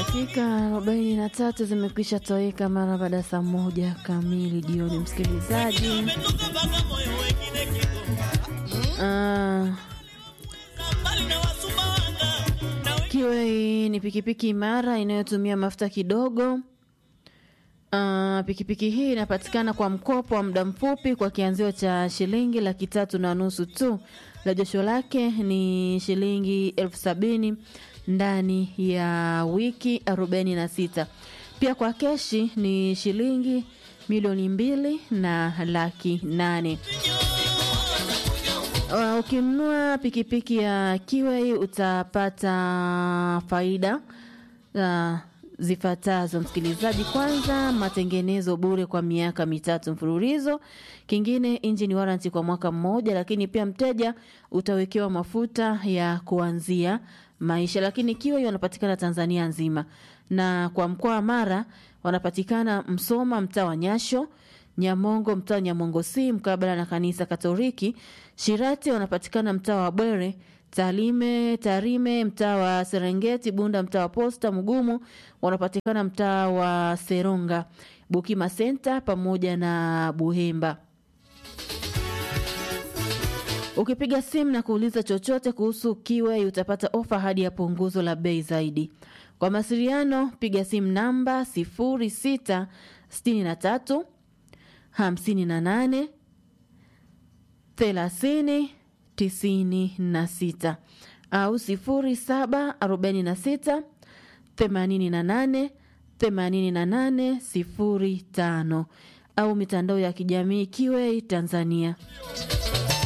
Dakika arobaini na tatu zimekwisha toweka mara baada ya saa moja kamili jioni, msikilizaji. Ah, Kiwei ni pikipiki imara inayotumia mafuta kidogo. Ah, pikipiki hii inapatikana kwa mkopo wa muda mfupi kwa kianzio cha shilingi laki tatu na nusu tu. Rejesho lake ni shilingi elfu sabini ndani ya wiki arobaini na sita. Pia kwa keshi ni shilingi milioni mbili na laki nane. Uh, ukinunua pikipiki ya Kiwei utapata faida uh, zifuatazo msikilizaji. Kwanza, matengenezo bure kwa miaka mitatu mfululizo. Kingine, engine warranty kwa mwaka mmoja, lakini pia mteja utawekewa mafuta ya kuanzia maisha. Lakini Kiwei wanapatikana Tanzania nzima, na kwa mkoa wa Mara wanapatikana Msoma, mtaa wa Nyasho Nyamongo mtaa Nyamongo si mkabala na kanisa Katoliki. Shirati wanapatikana mtaa wa Bwere. Talime Tarime mtaa wa Serengeti. Bunda mtaa wa Posta. Mugumu wanapatikana mtaa wa Seronga. Bukima Senta pamoja na Buhemba. Ukipiga simu na kuuliza chochote kuhusu Kiwei utapata ofa hadi ya punguzo la bei zaidi. Kwa mawasiliano piga simu namba sifuri sita sitini na tatu hamsini na nane thelathini tisini na sita au sifuri saba arobaini na sita themanini na nane themanini na nane sifuri tano au mitandao ya kijamii Kiwei Tanzania.